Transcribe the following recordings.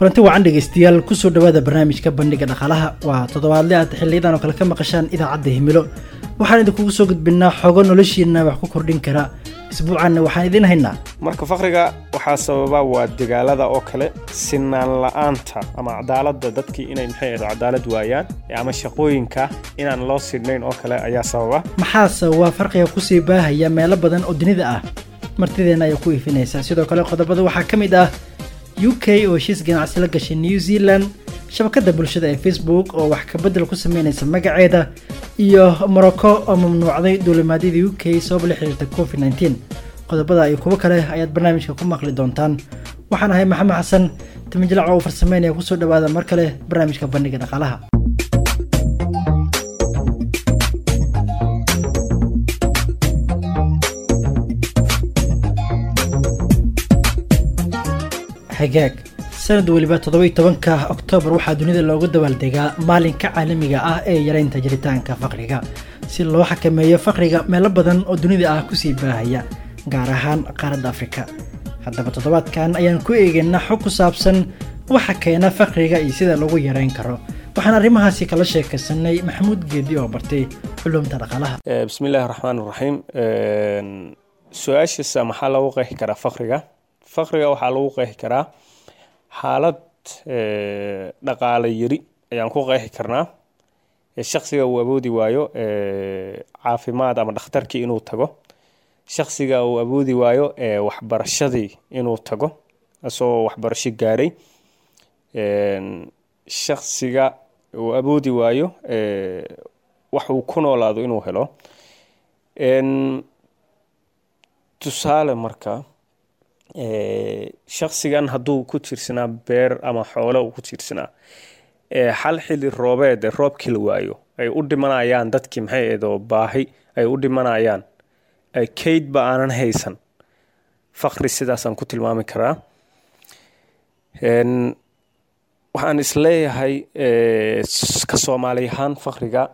kulanti wacan dhegeystayaal kusoo dhawaada barnaamijka bandhiga dhaqaalaha waa toddobaadle aad xiliyadan oo kale ka maqashaan idaacadda himilo waxaan idinkugu soo gudbinaa xogo noloshiina wax ku kordhin kara isbuucanna waxaan idiin haynaa marka fakriga waxaa sababa waa dagaalada oo kale sinaan la-aanta ama cadaaladda dadkii inay maxay ahdo cadaalad waayaan ama shaqooyinka inaan loo sidhnayn oo kale ayaa sababa maxaase waa farqiga kusii baahaya meelo badan oo dunida ah martideena ayaa ku iifinaysa sidoo kale qodobada waxaa ka mid ah u k oo heshiis ganacsi la gashay new zealand shabakada bulshada ee facebook oo wax kabedel ku sameynaysa magaceeda iyo morocco oo mamnuucday duulimaadyada u k sabab la xiriirta covid nteen qodobada iyo kuwo kale ayaad barnaamijka ku maqli doontaan waxaan ahay maxamed xasan timijlac oo farsameynaya kusoo dhawaada mar kale barnaamijka bandhiga dhaqaalaha hagaag sanad weliba toddoba iyo tobanka oktoobar waxaa dunida loogu dabaaldegaa maalinka caalamiga ah ee yareynta jiritaanka faqriga si loo xakameeyo faqriga meelo badan oo dunida ah kusii baahaya gaar ahaan qaaradda afrika haddaba toddobaadkan ayaan ku eegaynaa xog ku saabsan waxa keena faqriga iyo sida lagu yareyn karo waxaan arrimahaasi kala sheekaysanay maxamuud geedi oo bartay culumta dhaqaalaha bismillahi raxmaan raxiim su-aashiisa maxaa lagu qeexi karaa faqriga faqriga waxaa lagu qeexi karaa xaalad dhaqaale yari ayaan ku qeexi karnaa shaksiga uu awoodi waayo caafimaad ama dhakhtarkii inuu tago shaksiga uu awoodi waayo waxbarashadii inuu tago isagoo waxbarasho gaaray shaksiga uu awoodi waayo wax uu ku noolaado inuu helo tusaale marka shaksigan hadduu ku tiirsanaa beer ama xoolo uu ku tiirsanaa hal xili roobeed roobkii la waayo ay u dhimanayaan dadkii maxay eedoo baahi ay u dhimanayaan kaydba aanan haysan faqri sidaasaan ku tilmaami karaa waxaan isleeyahay ka soomaali ahaan faqriga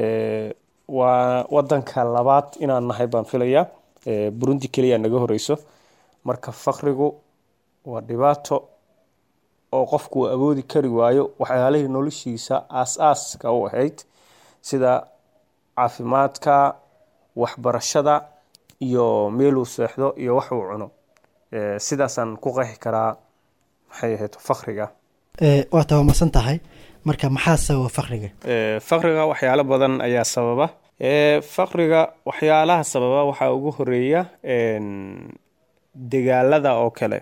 waa wadanka labaad inaan nahay baan filayaa burundi keliya naga horeyso marka faqrigu waa dhibaato oo qofku uu awoodi kari waayo waxyaalihii noloshiisa aas-aaska u ahayd sida caafimaadka waxbarashada iyo meeluu seexdo iyo wax uu cuno sidaasaan ku qeexi karaa maxay ahayd faqriga waa tabamarsan tahay marka maxaa sababa faqriga faqriga waxyaalo badan ayaa sababa faqriga waxyaalaha sababa waxaa ugu horeeya dagaalada oo kale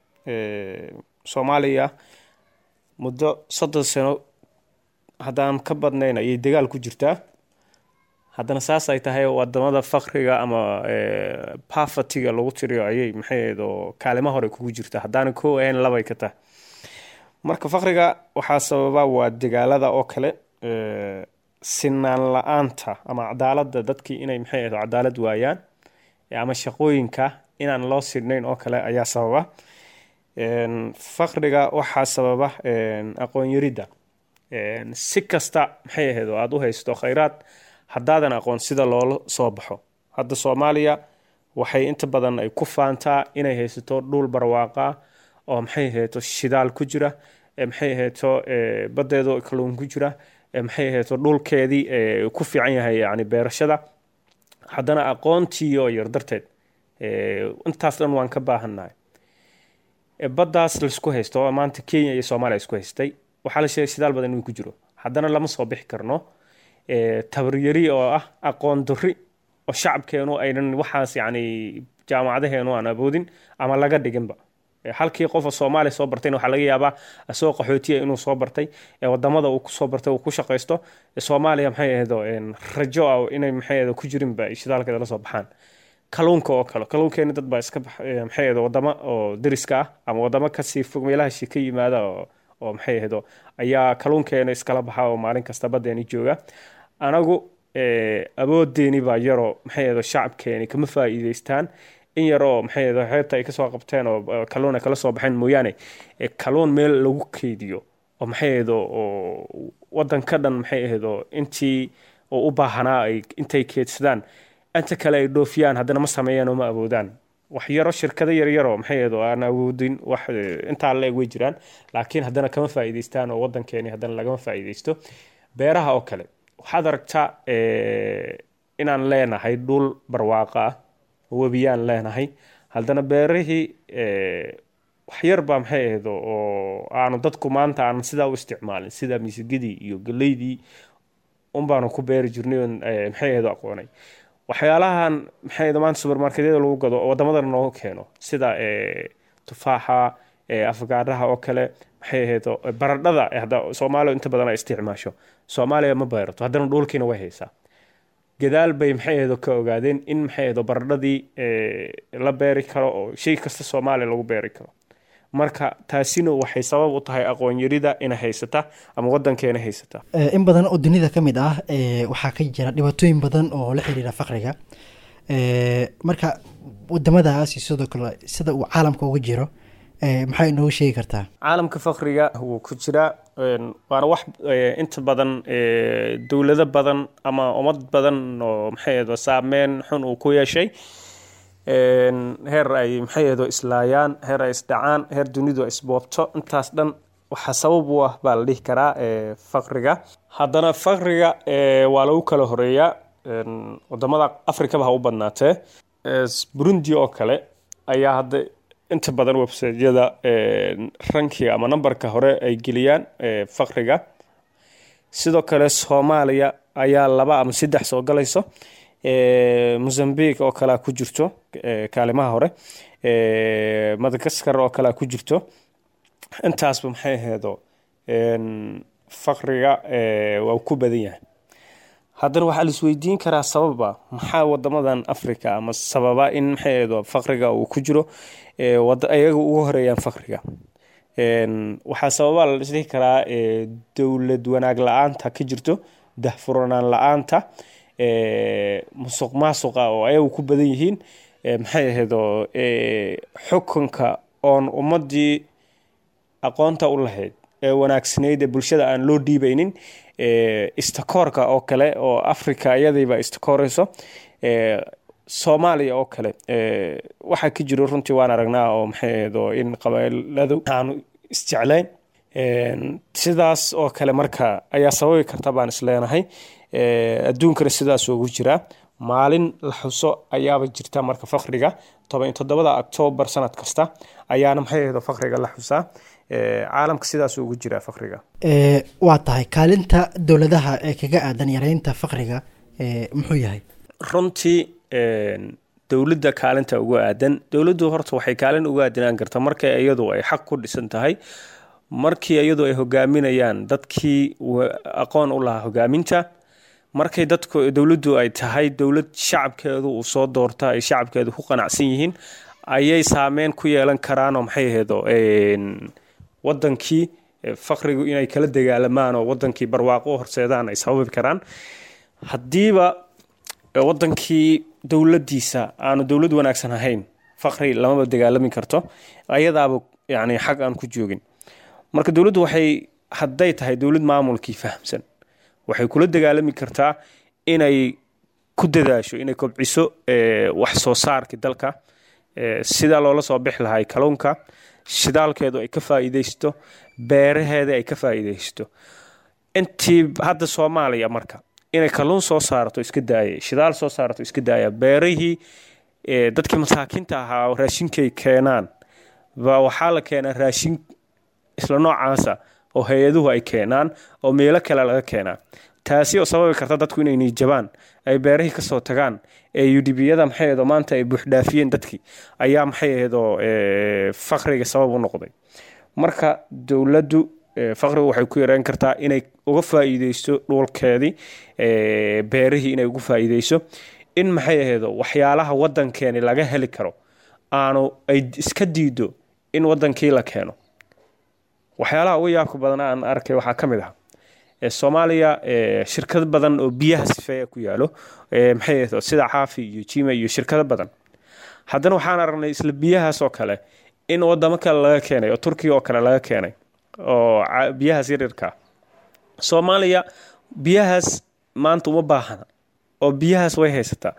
soomaaliya muddo soddon sano haddaan ka badnayn ayay dagaal ku jirtaa haddana saas ay tahay wadamada faqriga ama pafatiga lagu tiriyo ayay maxaydoo kaalimo hore kugu jirta haddaana ko ahayn labay ka tahay marka faqriga waxaa sababa waa dagaalada oo kale sinaan la-aanta ama cadaaladda dadkii inay maxay ahdo cadaalad waayaan ama shaqooyinka inaan loo sidhnayn oo kale ayaa sababa faqriga waxaa sababa aqoon yaridda si kasta maxay ahayd oo aada u haysto khayraad haddaadan aqoon sida loola soo baxo hadda soomaaliya waxay inta badan ay ku faantaa inay haysato dhul barwaaqa oo maxay ahayto shidaal ku jira maxay ahayto badeedo kaluun ku jira maxay ahayto dhulkeedii ku fiican yahay yani beerashada haddana aqoontii oo yar darteed intaas dhan waan ka baahannahay baddaas laisku haysto oo maanta kenya iyo soomaaliya isku haystay waxaa la sheegay shidaal badan inuu ku jiro haddana lama soo bixi karno tabaryari oo ah aqoon darri oo shacabkeenu aynan waxaas yacni jaamacadaheenu aan awoodin ama laga dhiginba halkii qofa soomaaliya soo bartayna waxaa laga yaabaa isagoo qaxootiya inuu soo bartay wadamada uu kusoo bartay uu ku shaqaysto soomaaliya maxay ahdo rajo ah inay maxay ahdo ku jirinba shidaalkeeda la soo baxaan kaluunka oo kale kaluunkeena dad baa iska maxay ahdo wadamo oo deriska ah ama wadamo kasii fog meelaha shi ka yimaada oo maxay ahdo ayaa kaluunkeena iskala baxa oo maalin kasta badeeni jooga anagu awoodeeni baa yaroo maxay ahdo shacabkeeni kama faa'iideystaan in yaroo maxay ahdo xeebta ay kasoo qabteen oo kaluun ay kala soo baxeen mooyaane kaluun meel lagu keydiyo oo maxay ahdo oo wadan ka dhan maxay ahdo intii oo u baahanaa ay intay keedsadaan inta kale ay dhoofiyaan haddana ma sameeyaan oo ma awoodaan waxyaro shirkado yaryaroo maxay ahayd oo aan awoodin wax intaa la eg way jiraan laakiin haddana kama faa'iidaystaan oo waddankeeni haddana lagama faa'iidaysto beeraha oo kale waxaad aragtaa inaan leenahay dhul barwaaqo ah webiyaan leenahay haddana beerihii waxyar baa maxay ahayd oo aanu dadku maanta aan sidaa u isticmaalin sida misigidii iyo galeydii unbaanu ku beeri jirnay oon maxay ahayd aqoonay waxyaalahan maxay ahayd maanta supermarketyada lagu gado oo waddamadana nooga keeno sida tufaaxa afgaadhaha oo kale maxay ahayd baradhada hadda soomaaliya inta badan ay isticmaasho soomaaliya ma beerato haddana dhulkiina way haysaa gadaal bay maxay ahayd ka ogaadeen in maxay ahayd baradhadii la beeri karo oo shay kasta soomaaliya lagu beeri karo marka taasina waxay sabab u tahay aqoon yarida ina haysata ama wadankeena haysata in badan oo dunida ka mid ah waxaa ka jira dhibaatooyin badan oo la xiriira faqriga marka wadamadaasi sidoo kale sida uu caalamka uga jiro maxay inoogu sheegi kartaa caalamka faqriga wuu ku jiraa waana wax inta badan dowlado badan ama ummad badan oo maxay ahayd saameyn xun uu ku yeeshay heer ay maxay ahayd islaayaan heer ay isdhacaan heer dunidu isboobto intaas dhan waxaa sabab u ah baa la dhihi karaa faqriga haddana faqriga waa lagu kala horeeyaa wadamada afrikaba ha u badnaatee burundi oo kale ayaa hadda inta badan websaytyada rankiga ama nambarka hore ay geliyaan faqriga sidoo kale soomaaliya ayaa laba ama saddex soo galayso mozambique oo kalea ku jirto kaalimaha hore madagaskar oo kalea ku jirto intaasba maxay aheedo faqriga waa ku badan yahay haddana waxaa laisweydiin karaa sababa maxaa wadamadan africa ama sababa in maxay aheedo faqriga uu ku jiro ayaga ugu horeeyaan faqriga waxaa sababa la dhihi karaa dowlad wanaag la-aanta ka jirto dahfuranaan la-aanta musuq maasuqa oo ayagu ku badan yihiin maxay aheedo xukunka oon ummadii aqoonta u lahayd ee wanaagsanayd ee bulshada aan loo dhiibaynin istakoorka oo kale oo africa iyadiiba istakooreyso soomaaliya oo kale waxaa ka jiro runtii waan aragnaa oo maxay aheedo in qabailadu aanu isjeclayn sidaas oo kale marka ayaa sababi karta baan isleenahay adduunkana sidaas ugu jiraa maalin la xuso ayaaba jirta marka faqriga toban toddobada octoobar sanad kasta ayaana maxay ahayd faqriga la xusaa caalamka sidaas ugu jiraa faqriga waa tahay kaalinta dowladaha ee kaga aadan yareynta faqriga muxuu yahay runtii dowladda kaalinta ugu aadan dowladdu horta waxay kaalin ugu aadanaan karta markay iyadu ay xaq ku dhisan tahay markii iyadu ay hogaaminayaan dadkii aqoon u lahaa hogaaminta markay dadku dowladdu ay tahay dowlad shacabkeedu uu soo doorta ay shacabkeedu ku qanacsan yihiin ayay saameyn ku yeelan karaanoo maxay aheedo wadankii faqrigu inay kala dagaalamaan oo wadankii barwaaqo u horseedaan ay sababi karaan haddiiba wadankii dowladiisa aanu dowlad wanaagsan ahayn faqri lamaba dagaalami karto ayadaaba yani xag aan ku joogin marka dowladdu waxay hadday tahay dowlad maamulkii fahamsan waxay kula dagaalami kartaa inay ku dadaasho inay kobciso wax soo saarkii dalka sidaa loola soo bixi lahay kalluunka shidaalkeedu ay ka faa'iidaysto beeraheeda ay ka faa'iidaysto intii hadda soomaaliya marka inay kalluun soo saarato iska daaya shidaal soo saarato iska daaya beerihii dadkii masaakiinta ahaa raashinkay keenaan ba waxaa la keenaa raashin isla noocaasa oo hay-aduhu ay keenaan oo meelo kale laga keenaa taasi oo sababi karta dadku inay niijabaan ay beerihii kasoo tagaan ee udhibiyada maxay aheedo maanta ay buuxdhaafiyeen dadkii ayaa maxay aheedoo faqriga sabab u noqday marka dowladdu faqrigu waxay ku yareyn kartaa inay uga faa'iideysto dhulkeedii beerihii inay uga faa'iideyso in maxay aheedo waxyaalaha wadankeeni laga heli karo aanu ay iska diido in wadankii la keeno waxyaalaha ugu yaabka badan aan arkay waxaa ka mid ah soomaaliya shirkado badan oo biyaha sifeeya ku yaalo maxay ahayd sida caafi iyo jima iyo shirkado badan haddana waxaan aragnay isla biyahaas oo kale in wadamo kale laga keenay oo turkiya oo kale laga keenay oo biyahaas yaryarka soomaaliya biyahaas maanta uma baahana oo biyahaas way haysataa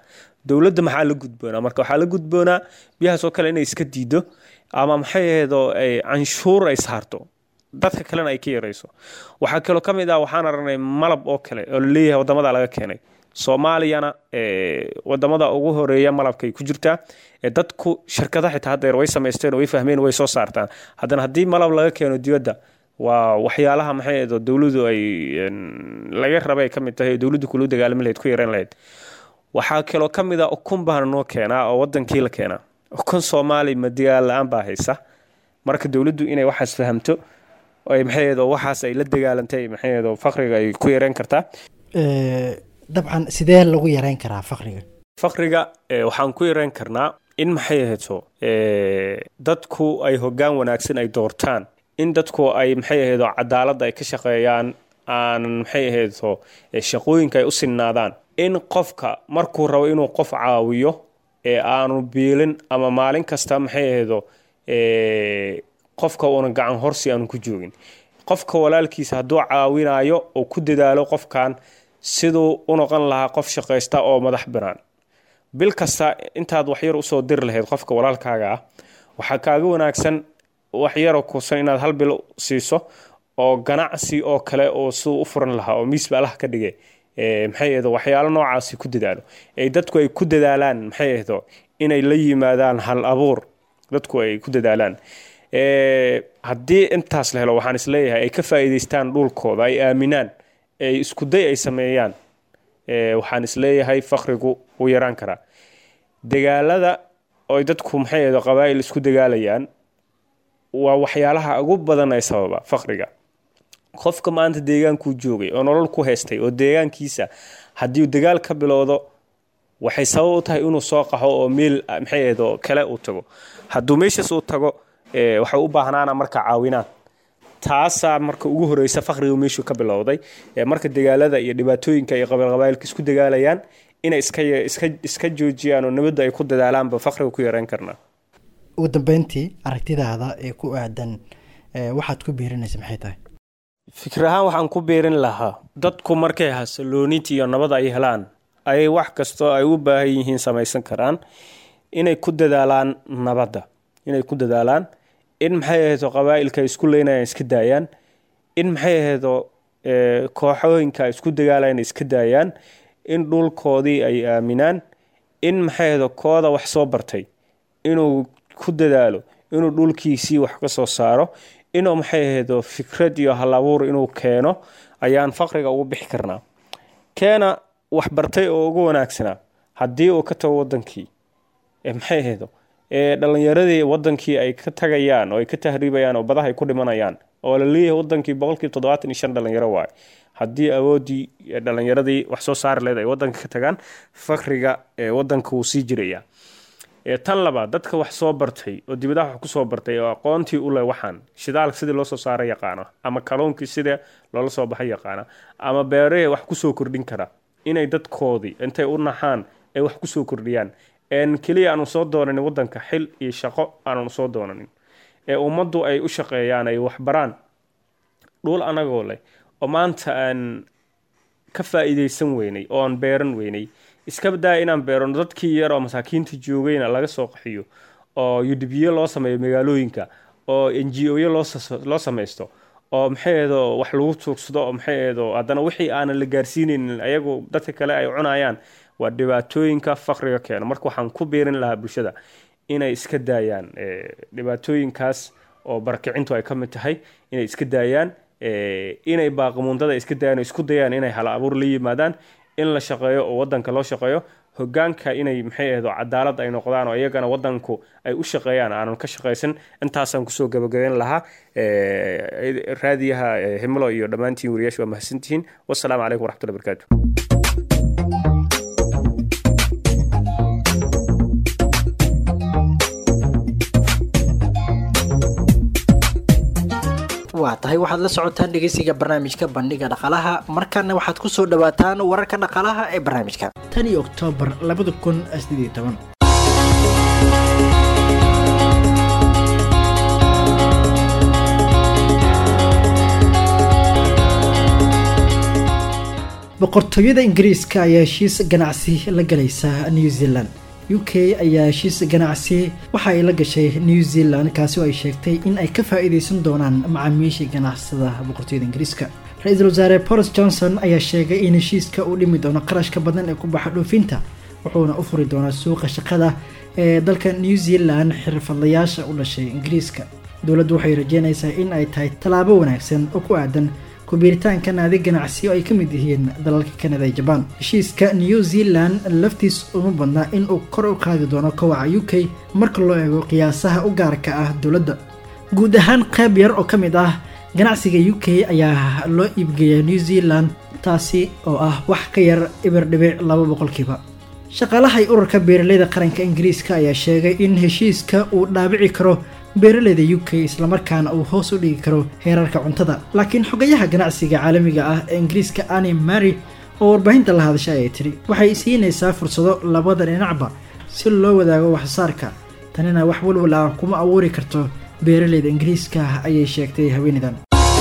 dowladda maxaa la gudboonaa marka waxaa la gudboonaa biyahaas oo kale inay iska diido ama maxay ahaydoo ay canshuur ay saarto dadka kalena ay ka yarayso waxaa kaloo ka mid ah waxaan aragnay malab oo kale oo laleeyahay wadamada laga keenay soomaaliyana wadamada ugu horeeya malabkay ku jirtaa dadku shirkada xitaa haddeer way samaysteen way fahmeen way soo saartaan haddana haddii malab laga keeno dibadda waa waxyaalaha maxay ahayd dowladu ay laga rabay ka mid tahay dowladdu kula dagaalami lahayd ku yareyn lahayd waxaa kaloo ka mid ah ukun baana noo keenaa oo wadankii la keenaa ukun soomaali ma dagaal la-aan baa haysa marka dowladdu inay waxaas fahamto ay maxay ahayd waxaas ay la dagaalantay maxay ahayd faqriga ay ku yareyn kartaa dabcan sidee lagu yareyn karaa faqriga faqriga waxaan ku yareyn karnaa in maxay ahayto dadku ay hoggaan wanaagsan ay doortaan in dadku ay maxay ahaydo cadaaladda ay ka shaqeeyaan aanan maxay ahaydo shaqooyinka ay u sinnaadaan in qofka markuu rabo inuu qof caawiyo ee aanu biilin ama maalin kasta maxay ahaydo qofka uuna gacan horsi aanu ku joogin qofka walaalkiisa hadduu caawinayo oo ku dadaalo qofkan siduu u noqon lahaa qof shaqaysta oo madax banaan bil kasta intaad waxyar usoo diri lahayd qofka walaalkaaga ah waxaa kaaga wanaagsan waxyaroo kusan inaad hal bil siiso oo ganacsi oo kale oo siduu u furan lahaa oo miisba allah ka dhigay maxay ahdo waxyaalo noocaasi ku dadaalo ay dadku ay ku dadaalaan maxay ahdo inay la yimaadaan hal abuur dadku ay ku dadaalaan haddii intaas la helo waxaan isleeyahay ay ka faa'iidaystaan dhulkooda ay aaminaan ay iskuday ay sameeyaan waxaan isleeyahay faqrigu wuu yaraan karaa dagaalada oy dadku maxay ahdo qabaa'il isku dagaalayaan waa waxyaalaha ugu badan ay sababa faqriga qofka maanta deegaankuu joogay oo nolol ku haystay oo deegaankiisa haddii dagaal ka bilowdo waxay sabab u tahay inuu soo qaxo oo meel maxay ahdo kale uu tago hadduu meeshaas uu tago waxay u baahnaana marka caawinaad taasaa marka ugu horeysa faqriga meeshuu ka bilowday marka dagaalada iyo dhibaatooyinka ay qabiilqabailka isku dagaalayaan inay iska joojiyaan oo nabadda ay ku dadaalaanba faqriga ku yareyn karnaa ugu dambeyntii aragtidaada ee ku aadan waxaad ku biirinaysa maxay tahay fikir ahaan waxaan ku biirin lahaa dadku markay hasalooniti iyo nabad ay helaan ayay wax kastoo ay u baahan yihiin samaysan karaan inay ku dadaalaan nabadda inay ku dadaalaan in maxay ahaydo qabaa'ilka ay isku leynayaan iska daayaan in maxay ahaydo kooxooyinka isku dagaalayan iska daayaan in dhulkoodii ay aaminaan in maxay ahaydo kooda wax soo bartay inuu ku dadaalo inuu dhulkiisii wax ka soo saaro inuu maxay ahaydo fikrad iyo hal abuur inuu keeno ayaan faqriga ugu bixi karnaa keena wax bartay oo ugu wanaagsanaa haddii uu ka tago wadankii maxay ahaydo dhalinyaradii wadankii ay ka tagayaan oo ay ka tahriibayaan oo badaha ay ku dhimanayaan oo la leeyahay wadankii boqolkiiba toddobaatan iyo shan dhalinyaro waay haddii awoodii dhalinyaradii wax soo saari leed ay wadanka ka tagaan faqriga wadanka wuu sii jirayaa tan labaad dadka wax soo bartay oo dibadaha wax kusoo bartay oo aqoontii u leh waxaan shidaalka sidii loo soo saara yaqaana ama kalluunkii sida loola soo baxay yaqaana ama beerahee wax kusoo kordhin kara inay dadkoodii intay u naxaan ay wax kusoo kordhiyaan keliya aanu soo doonanin wadanka xil iyo shaqo aanan soo doonanin ee ummaddu ay u shaqeeyaan ay waxbaraan dhul anagoo leh oo maanta aan ka faa'iidaysan weynay oo aan beeran weynay iska badaa inaan beerano dadkii yar oo masaakiinta joogayna laga soo qaxiyo oo udbiyo loo sameeyo magaalooyinka oo n g oyo loo samaysto oo maxay ahdo wax lagu tuugsado oo maxay ahdo haddana wixii aanan la gaarsiinaynin ayagu dadka kale ay cunayaan waa dhibaatooyinka faqriga keeno marka waxaan ku biirin lahaa bulshada inay iska daayaan dhibaatooyinkaas oo barakicintu ay ka mid tahay inay iska daayaan inay baaqimundada iska daayaan oo isku dayaan inay hal abuur la yimaadaan in la shaqeeyo oo wadanka loo shaqeeyo hogaanka inay maxay ahdo cadaalad ay noqdaan oo iyagana wadanku ay u shaqeeyaan aanan ka shaqaysan intaasaan kusoo gabagabeyn lahaa raadiyaha himlo iyo dhammaantiin wariyaasha waa mahadsantihiin wasalaamu calaykum waraxmatullahi barakaatu waa tahay waxaad la socotaan dhegeysiga barnaamijka bandhiga dhaqalaha markaana waxaad ku soo dhawaataan wararka dhaqalaha ee barnaamijka tan iyo oktoobar labada kun sideed iyo toban boqortooyada ingiriiska ayaa heshiis ganacsi la galaysa new zealand u k ayaa heshiis ganacsi waxa ay la gashay new zealand kaasi oo ay sheegtay in ay ka faa-iideysan doonaan macaamiishii ganacsada boqortooyada ingiriiska ra-iisul wasaare boris johnson ayaa sheegay in heshiiska uu dhimi doono qarashka badan ee ku baxa dhoofinta wuxuuna u furi doonaa suuqa shaqada ee dalka new zealand xirfadlayaasha u dhashay ingiriiska dowladdu waxay rajeynaysaa in ay tahay tallaabo wanaagsan oo ku aadan kubiiritaanka naadi ganacsi oo ay ka mid yihiin dalalka kanada iyo jabaan heshiiska new zealand laftiis uma badna in uu kor u qaadi doono kowaca u k marka loo eego qiyaasaha u gaarka ah dowladda guud ahaan qayb yar oo ka mid ah ganacsiga u k ayaa loo iibgeeya new zealand taasi oo ah wax ka yar ibir dhibic laba boqolkiiba shaqaalahay ururka beeraleyda qaranka ingiriiska ayaa sheegay in heshiiska uu dhaabici karo beeraleyda u k islamarkaana uu hoos u dhigi karo heerarka cuntada laakiin xogayaha ganacsiga caalamiga ah ee ingiriiska ani mary oo warbaahinta la hadashay ayay tidhi waxay siinaysaa fursado labada dhinacba si loo wadaago waxsaarka tanina wax walwal ah kuma abuuri karto beeraleyda ingiriiska ayay sheegtay haweeneydan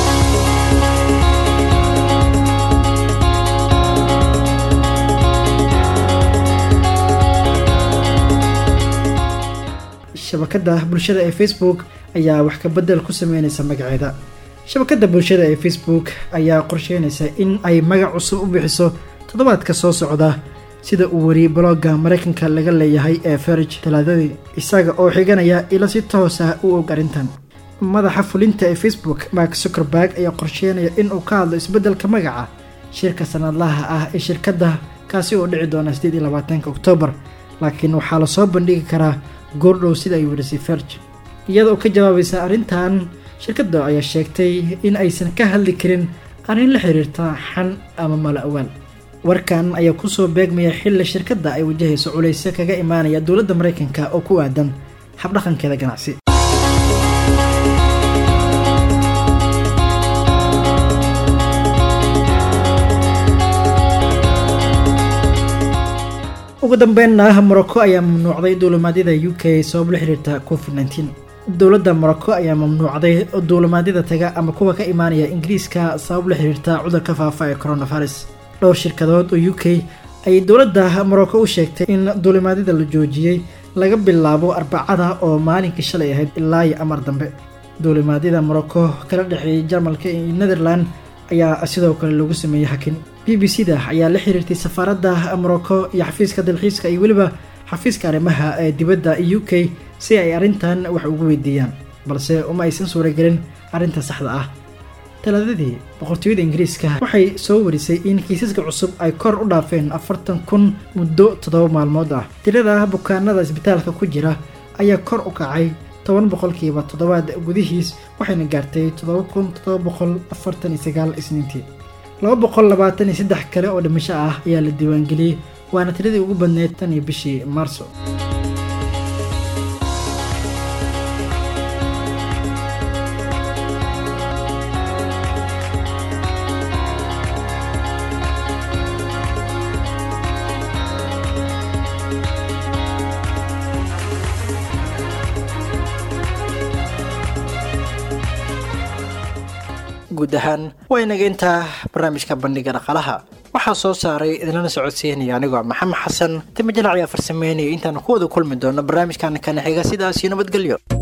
shabakada bulshada ee facebook ayaa wax ka bedel ku sameyneysa magaceeda shabakada bulshada ee facebook ayaa qorsheynaysa in ay magac cusub u bixiso toddobaadka soo socda sida uu wariyey blogga maraykanka laga leeyahay ee ferg talaadadii isaga oo xiganaya ilo si toos ah u og arrintan madaxa fulinta ee facebook mark zuckerberg ayaa qorsheynaya in uu ka hadlo isbeddelka magaca shirka sanadlaha ah ee shirkadda kaasi oo dhici doona sideed iyo labaatanka oktoobar laakiin waxaa lasoo bandhigi karaa goordhow sida ay warisay ferg iyada oo ka jawaabaysa arrintan shirkadda ayaa sheegtay in aysan ka hadli karin arrin la xiriirta xan ama mala awaal warkan ayaa kusoo beegmaya xilli shirkadda ay wajahayso culayse kaga imaanaya dowladda maraykanka oo ku aadan habdhaqankeeda ganacsi ugu dambeynna morocco ayaa mamnuucday duulimaadyada u k sabab la xiriirta covid nteen dowladda morocco ayaa mamnuucday duulimaadyada taga ama kuwa ka imaanaya ingiriiska sabab la xiriirta cudurka faafa ee coronavirus dhowr shirkadood oo u k ayay dowladda morocco u sheegtay in duulimaadyada la joojiyey laga bilaabo arbacada oo maalinkii shalay ahayd ilaa iyo amar dambe duulimaadyada morocco kala dhexeeyay jarmalka iyo netherland ayaa sidoo kale lagu sameeyey hakin b b c da ayaa la xiriirtay safaaradda morocco iyo xafiiska dalxiiska iyo weliba xafiiska arrimaha ee dibadda u k si ay arrintan wax ugu weydiiyaan balse uma aysan suuragelin arrinta saxda ah talaadadii boqortooyada ingiriiska waxay soo warisay in kiisaska cusub ay kor u dhaafeen afartan kun muddo toddoba maalmood ah tirada bukaanada isbitaalka ku jira ayaa kor u kacay toban boqolkiiba toddobaad gudihiis waxayna gaartay toddoba kun toddoba boqol afartan iyo sagaal isniintii laba boqol labaatan iyo saddex kale oo dhimasho ah ayaa la diiwaangeliyey waana tiradii ugu badneyd tan iyo bishii maarso guud ahaan waa inaga intaa barnaamijka bandhiga dhaqaalaha waxaa soo saaray idinlana socodsiinaya anigoo maxamed xasan timi jalac ayaa farsameynaya intaanu ku wada kulmi doono barnaamijkan kana xiga sidaasiyo nabadgelyo